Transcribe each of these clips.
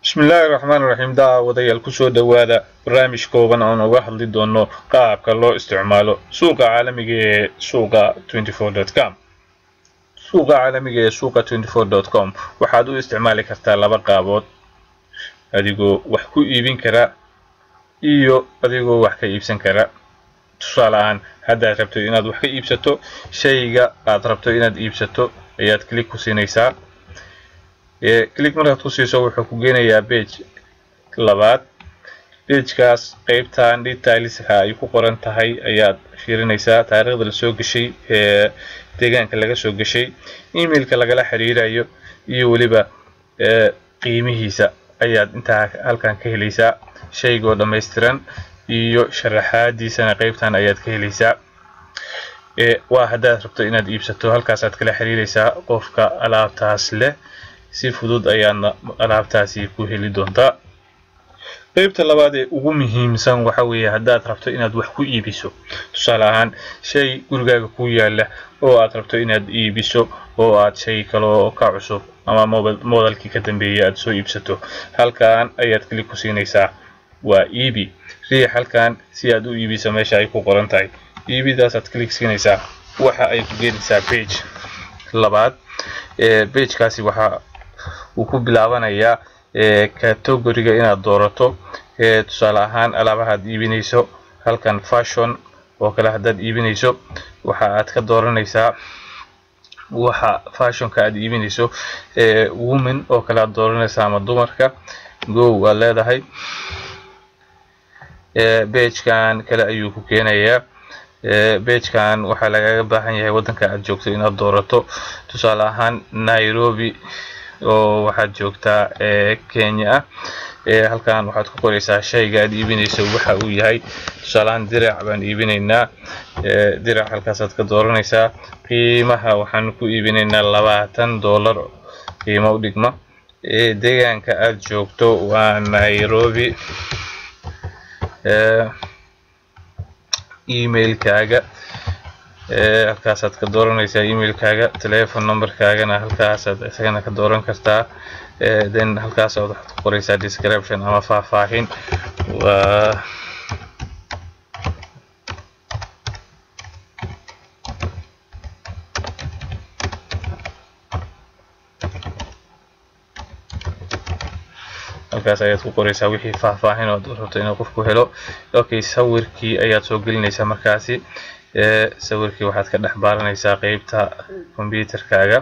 bismillaahi raxmaan raxiim daawadayaal kusoo dhowaada barnaamij kooban oon uga hadli doono qaabka loo isticmaalo suuqa caalamiga ee suuqa com suuqa caalamiga ee suuqa com waxaad u isticmaali kartaa laba qaabood adigoo wax ku iibin kara iyo adigoo wax ka iibsan kara tusaale ahaan haddaad rabto inaad wax ka iibsato shayga aad rabto inaad iibsato ayaad click ku siinaysaa click markaad ku siiso wuxuu ku geenayaa bage labaad bagekaas qeybtan detailska ay ku qoran tahay ayaad fiirinaysaa taariikhda lasoo geshay ee deegaanka laga soo geshay emailka lagala xiriirayo iyo weliba qiimihiisa ayaad intaa halkan ka helaysaa shaygoo dhammaystiran iyo sharaxaadiisana qeybtan ayaad ka helaysaa waa haddaad rabto inaad iibsato halkaasaad kala xiriiraysaa qofka alaabtaas leh si fudud ayaadna alaabtaasi ku heli doontaa qeybta labaad ee ugu muhiimsan waxa weeye haddaad rabto inaad wax ku iibiso tusaale ahaan shay gurigaaga ku yaala oo aad rabto inaad iibiso oo aad shay kaloo ka cusub ama moodalkii ka dambeeyay aad soo iibsato halkan ayaad kili ku siinaysaa waa iibi riix halkan si aad u iibiso meesha ay ku qoran tahay iibidaasaad click siinaysaa waxa ay ku geenaysaa bage labaad bagekaasi waxa uu ku bilaabanayaa categoriga inaad doorato tusaale ahaan alaabahaad iibinayso halkan fashion oo kale haddaad iibinayso waxa aad ka dooranaysaa waxa fashionka aad iibinayso woman oo kale aad dooranaysaa ama dumarka go waad leedahay bagekan kale ayuu ku keenayaa bagekan waxaa lagaga baahan yahay waddanka aad joogto inaad doorato tusaale ahaan nairobi oo waxaad joogtaa kenya ah halkan waxaad ku qoraysaa shayga aad iibinayso waxa uu yahay tusaaleahaan dirac baan iibinaynaa dirac halkaasaad ka dooranaysaa qiimaha waxaan ku iibinaynaa labaatan dollar qiimo u dhigma deegaanka aad joogto waa nairobi emailkaaga halkaasaad ka dooranaysaa emailkaaga telefon numberkaagana halkaasaad isagana ka dooran kartaa then halkaasaad waxaad ku qoraysaa description ama faahfaahin waa halkaas ayaad ku qoraysaa wixii faahfaahin ood rabto inuu qofku helo okay sawirkii ayaad soo gelinaysaa markaasi sawirkii waxaad ka dhex baaranaysaa qeybta computerkaaga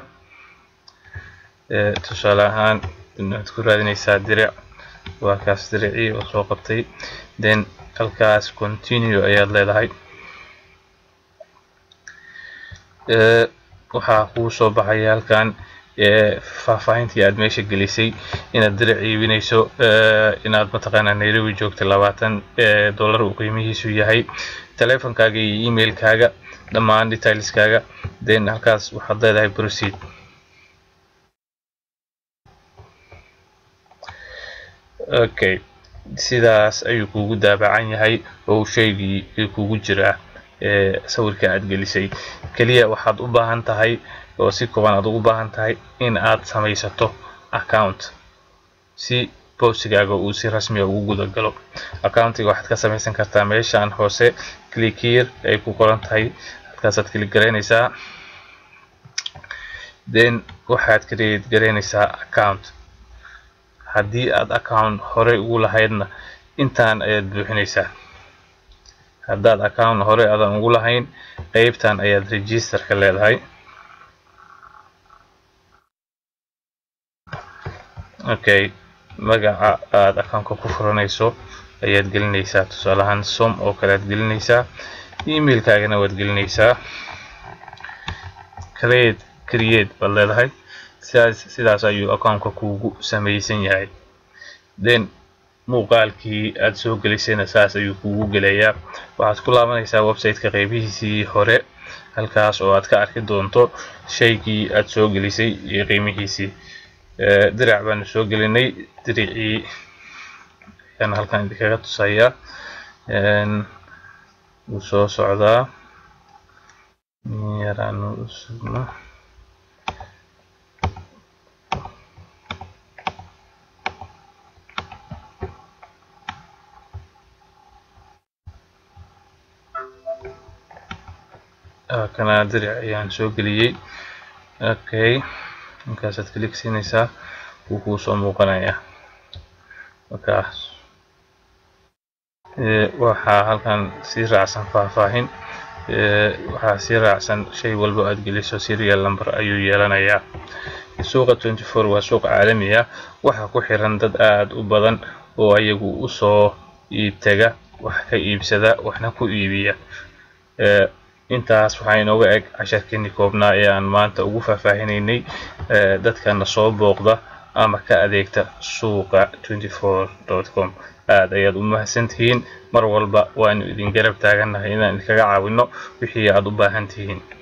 tusaale ahaan waxaad ku raadinaysaa diric waa kaas diricii oo soo qabtay then halkaas continue ayaad leedahay waxaa kuu soo baxaya halkan faahfaahintii aad meesha gelisay inaad diric iibinayso inaad mataqaanaa nairobi joogta labaatan dollar uu qiimihiisu yahay telefonkaaga iyo emailkaaga dhammaan detailskaaga then halkaas waxaad leedahay proceed okay sidaas ayuu kuugu daabacan yahay oo shaygii kuugu jiraa sawirka aad gelisay keliya waxaad u baahan tahay oo si kooban aad ugu baahan tahay in aad samaysato account si boosigaaga uu si rasmiga ugu guda galo accountiga waxaad ka samaysan kartaa meeshaan hoose click here ay ku qoran tahay halkaasaad click garaynaysaa then waxaad create garaynaysaa account haddii aad account horey ugu lahaydna intaan ayaad buuxinaysaa haddaad account horey aadan ugu lahayn qeybtan ayaad registerka leedahay okay magaca aad accountka ku furanayso ayaad gelinaysaa tusaale ahaan som oo kale aad gelinaysaa emailkaagana waad gelinaysaa create create baad leedahay sidaas sidaas ayuu accountka kuugu samaysan yahay then muuqaalkii aad soo gelisayna saas ayuu kuugu gelayaa waxaad ku laabanaysaa websiteka qeybihiisii hore halkaas oo aad ka arki doonto shaygii aad soo gelisay iyo qiimihiisii dirac baanu soo gelinay diricii ayaan halkan idinkaga tusayaa wuu soo socdaa yaraanu usugno kana diric ayaan soo geliyey okay markaasaad click siinaysaa wuu kuu soo muuqanayaa markaas waxaa halkan sii raacsan faahfaahin waxaa sii raacsan shay walba aad geliso serial number ayuu yeelanayaa suuqa 24 waa suuq caalami ah waxaa ku xiran dad aad u badan oo ayagu usoo iibtaga wax ka iibsada waxna ku iibiya intaas waxaa inooga eg casharkeenii koobnaa ee aan maanta ugu faahfaahinaynay dadkana soo booqda ama ka adeegta suuqa 24.com aad ayaad u mahadsantihiin mar walba waanu idin garab taagannahay inaan idinkaga caawino wixii aad u baahan tihiin